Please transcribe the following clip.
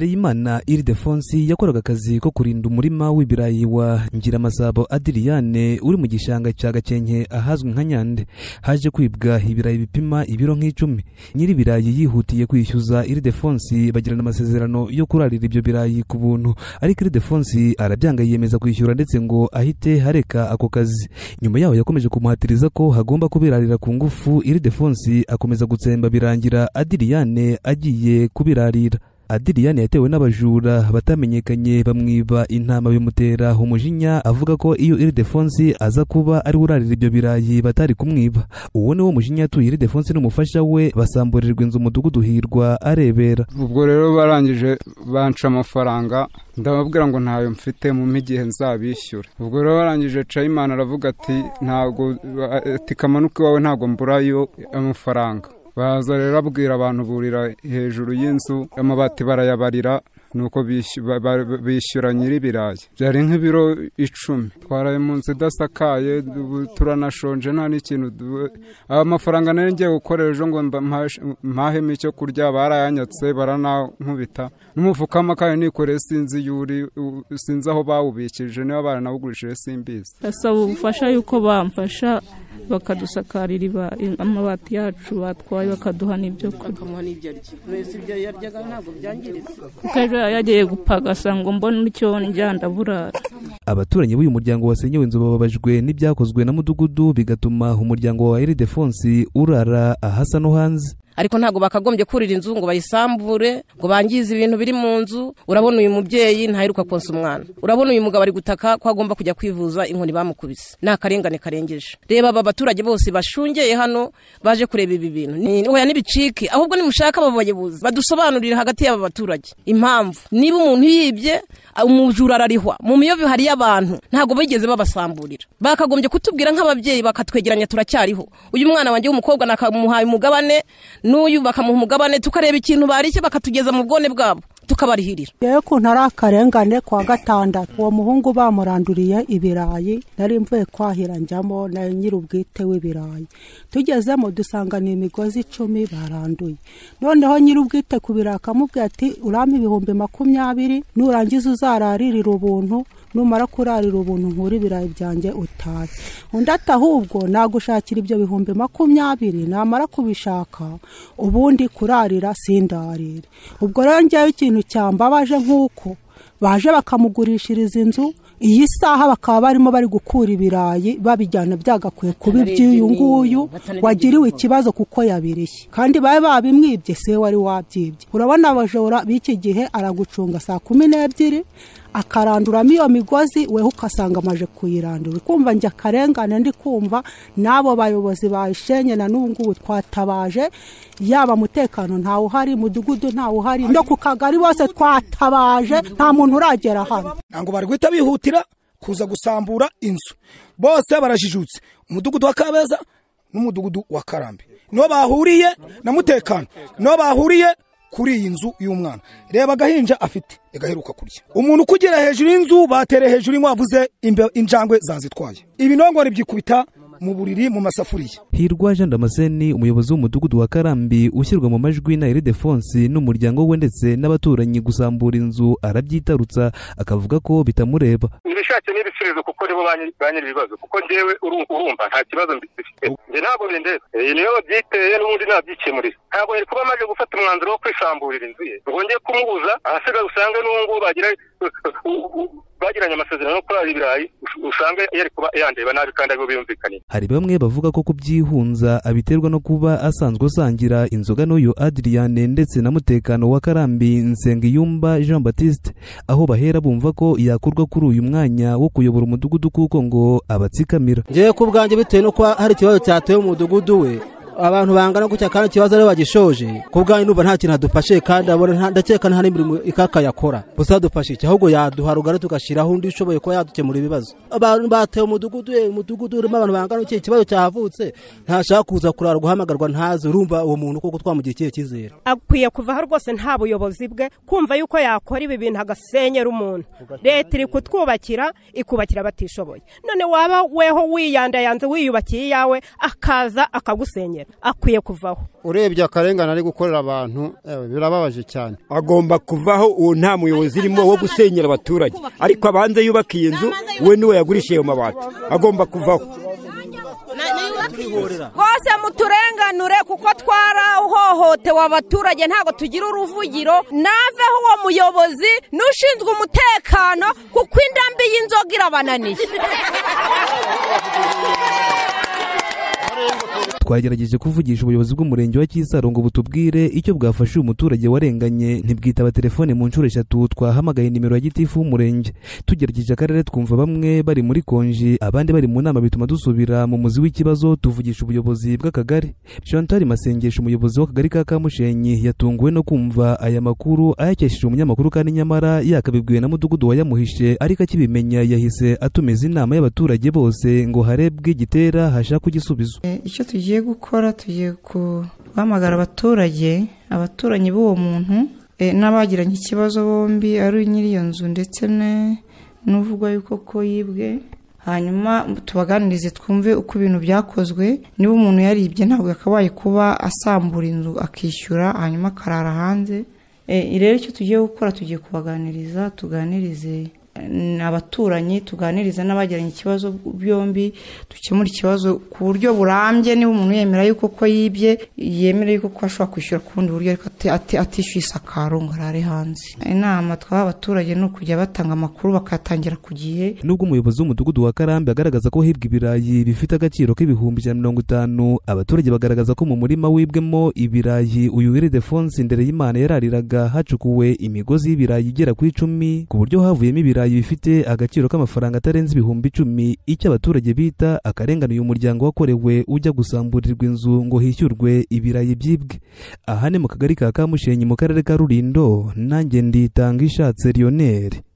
Ndereyimana Ildefonsi yakoraga akazi ko kurinda umurima w'ibirayi wa Ngiramasabo Adriyane uri mu gishanga cya Gakenke ahazwi nka Nyande haje kwibwa ibirayi bipima ibiro nk'icumi nyir'ibirayi yihutiye kwishyuza Ildefonsi bagirana amasezerano yo kurarira ibyo birayi ku buntu ariko Ildefonsi arabyanga yiyemeza kwishyura ndetse ngo ahite hareka ako kazi nyuma yaho yakomeje kumuhatiriza ko hagomba kubirarira ku ngufu Ildefonsi akomeza gutsemba birangira Adriyane agiye kubirarira adiriyani yatewe n'abajura batamenyekanye bamwiba intama bimutera umujinya avuga ko iyo iridefonsi aza kuba ari urarira ibyo birayi batari kumwiba uwo ni wo mujinya yatuye iridefonsi n'umufasha we basamburirwa inzu umudugudu hirwa arebera ubwo rero barangije banca amafaranga ndababwira ngo ntayo mfite mu igihe nzabishyura ubwo rero barangije cayimana aravuga ati ntabwo ati kamanuka iwawe ntabwo mburayo amafaranga baza rero abwira abantu burira hejuru y'inzu amabati barayabarira nuko bishyura nyir'ibirayi byari nk'ibiro icumi twaraye mu nzu idasakaye turanashonje nta n'ikintu amafaranga nari ngiye gukorera ejo ngo mpahemo icyo kurya barayanyatse baranankubita n'umufuka w'amakaye nikoreye sinzi yuri sinzi aho bawubikije niba baranawugurishije simbizi ndasaba ubufasha yuko bamfasha bakadusakarira amabati yacu batwaye bakaduha n'ibyo kurya yagiye gupagasa ngo mbone icyo njya ndaburara abaturanyi b'uyu muryango wasenyewe inzu bababajwe n'ibyakozwe na mudugudu bigatuma umuryango wa eridefonsi urara ahasa no hanze ariko ntabwo bakagombye kurira inzu ngo bayisambure ngo bangize ibintu biri mu nzu urabona uyu mubyeyi ntaheruka konsa umwana urabona uyu mugabo ari gutaka ko agomba kujya kwivuza inkoni bamukubise ni akarengane karengeje reba aba baturage bose bashungeye hano baje kureba ibi bintu hoya n'ibicike ahubwo nimushaka aba bayobozi badusobanurire hagati y'aba baturage impamvu niba umuntu yibye umujura ararihwa mu miyovu hariyo abantu ntabwo bigeze babasamburira bakagombye kutubwira nk'ababyeyi bakatwegeranya turacyariho uyu mwana wanjye w'umukobwa nakamuhaye umugabane n'uyu bakamuha umugabane tukareba ikintu barishye bakatugeza mu bwone bwabo tukabarihirira yewe ukuntu ari akarengane kwa gatandatu uwo muhungu bamuranduriye ibirayi nari mvuye kwahira njyamo na nyir'ubwite w'ibirayi tugezemo dusanga ni imigozi icumi baranduye noneho nyir'ubwite ku birayi akamubwira ati urame ibihumbi makumyabiri nurangiza uzararirira ubuntu numara kurarira ubuntu nkura ibirayi byanjye utahe undi ati ahubwo nagushakira ibyo bihumbi makumyabiri namara kubishaka ubundi kurarira sindarire ubwo rero ngewe ikintu cyambabaje nk'uko baje bakamugurishiriza inzu iyi saha bakaba barimo bari gukura ibirayi babijyana byagakwiye kuba iby'uyu nguyu wagiriwe ikibazo kuko yabirishye kandi babe babimwibye se wari wabyibye urabona abajora b'iki gihe aragucunga saa kumi n'ebyiri akaranduramo iyo migozi weho ugasanga amaje kuyirandura kumva njya akarengane ndi kumva n'abo bayobozi bayishenye na n'ubu ngubu twatabaje yaba umutekano ntawe uhari umudugudu ntawe uhari no ku kagari bose twatabaje nta muntu uragera hano ntabwo bari guhita bihutira kuza gusambura inzu bose barajijutse umudugudu wa kabeza n'umudugudu wa karambe niho bahuriye na mutekano niho bahuriye kuri iyi nzu y'umwana reba agahinja afite igaheruka kurya umuntu ukugera hejuru y'inzu batere hejuru inkwavu ze injangwe zazitwaye ibinongore byikubita mu buriri mu masafuriya hirwa jean damascene umuyobozi w'umudugudu wa karambi ushyirwa mu majwi na eridefonsi n'umuryango we ndetse n'abaturanyi gusambura inzu arabyitarutsa akavuga ko bitamureba ibishatse n'ibisubizo kuko nibo ba nyir'ibibazo kuko ngewe urumva nta kibazo mbifite njye ntabwo bindeba iyi niyo babyiteye n'ubundi nabyikemurira ntabwo yari kuba amaze gufata umwanzuro wo kwisamburira inzu ye rwongeye kumubuza ahasigaye usange n'ubu bagira bagiranye amasezerano yo kurara ibirayi usanga yari kuba yandeba nabi kandi aribo biyumvikanye hari bamwe bavuga ko kubyihunza abiterwa no kuba asanzwe asangira inzoga n'uyu adiriyane ndetse na mutekano wa karambi nsengiyumba jean batiste aho bahera bumva ko yakurwa kuri uyu mwanya wo kuyobora umudugudu kuko ngo abatsikamira ngewe ku bwanjye bitewe n'uko hari ikibazo cyatoye umudugudu we abantu bangana gutya kandi ikibazo ariyo bagishoje ku bwanyu numva nta kintu adufashe kandi ndakeka nta n'imirimo ikaka yakora gusa yadufashe iki ahubwo yaduha rugari tugashyiraho undi ushoboye kuba yadukemura ibibazo abantu bateye umudugudu we umudugudu urimo abantu bangana iki ikibazo cyavutse ntashaka kuza kurara guhamagarwa ntazi urumva uwo muntu kuko twamugira ikihe cyizere akwiye kuvaho rwose nta buyobozi bwe kumva yuko yakora ibi bintu agasenyera umuntu leta iri kutwubakira ikubakira abatishoboye none waba weho wiyandayanze wiyubakiye iyawe akaza akagusenyera kuhasengera akwiye kuvaho urebye akarengane ari gukorera abantu ewe, birababaje cyane agomba kuvaho uwo nta muyobozi urimo wo gusenyera abaturage ariko abanza yubaka iyi nzu we niwe yagurishije ayo mabati agomba kuvaho rwose muturenganure kuko twarahohotewe abaturage ntabwo tugira uruvugiro naveho uwo muyobozi n'ushinzwe umutekano kuko indambi y'inzoga irabananiye twagerageje kuvugisha ubuyobozi bw'umurenge wa Kisaro ngo butubwire icyo bwafasha uyu muturage warenganye ntibwitaba telefone mu nshuro eshatu twahamagaye nimero ya gitifu w'umurenge tugerageje akarere twumva bamwe bari muri konji abandi bari mu nama bituma dusubira mu muzi w'ikibazo tuvugisha ubuyobozi bw'akagari Chantal Masengesho umuyobozi w'akagari ka Kamushenyi yatunguwe no kumva aya makuru ayakesheje umunyamakuru kandi nyamara yakabibwiwe na mudugudu wayamuhishe ariko akibimenya yahise atumiza inama y'abaturage bose ngo harebwe igitera hashakwe igisubizo icyo tugiye gukora tugiye guhamagara abaturage abaturanyi b'uwo muntu eh, n'abagiranye ikibazo bombi ari nyiri iyo nzu ndetse ne- n'uvugwa yuko ko yibwe hanyuma tubaganirize twumve uko ibintu byakozwe niba umuntu yaribye ntabwo yakabaye kuba asambura inzu akishyura hanyuma akarara hanze Eh, rero icyo tugiye gukora tugiye kubaganiriza tuganirize eh, abaturanyi tuganiriza n'abagiranye ikibazo byombi dukemura ikibazo ku buryo burambye niba umuntu yemera yuko ko yibye yemera yuko ko ashobora kwishyura ku bundi buryo ariko ati- ati- atishyuye isakaro ngo arare hanze inama twaha abaturage ni ukujya batanga amakuru bakayatangira ku gihe nubwo umuyobozi w'umudugudu wa karambi agaragaza ko hibwa ibirayi bifite agaciro k'ibihumbi ijana na mirongo itanu abaturage bagaragaza ko mu murima wibwemo ibirayi uyu iridefonsi ndere y'imana yarariraga hacukuwe imigozi y'ibirayi igera ku icumi ku buryo havuyemo ibirayi bifite agaciro k'amafaranga atarenze ibihumbi icumi icyo abaturage bita akarengane uyu muryango wakorewe ujya gusamburirwa inzu ngo hishyurwe ibirayi byibwe aha ni mu kagari ka kamushenyi mu karere ka rurindo nanjye nditanga ishatse lionel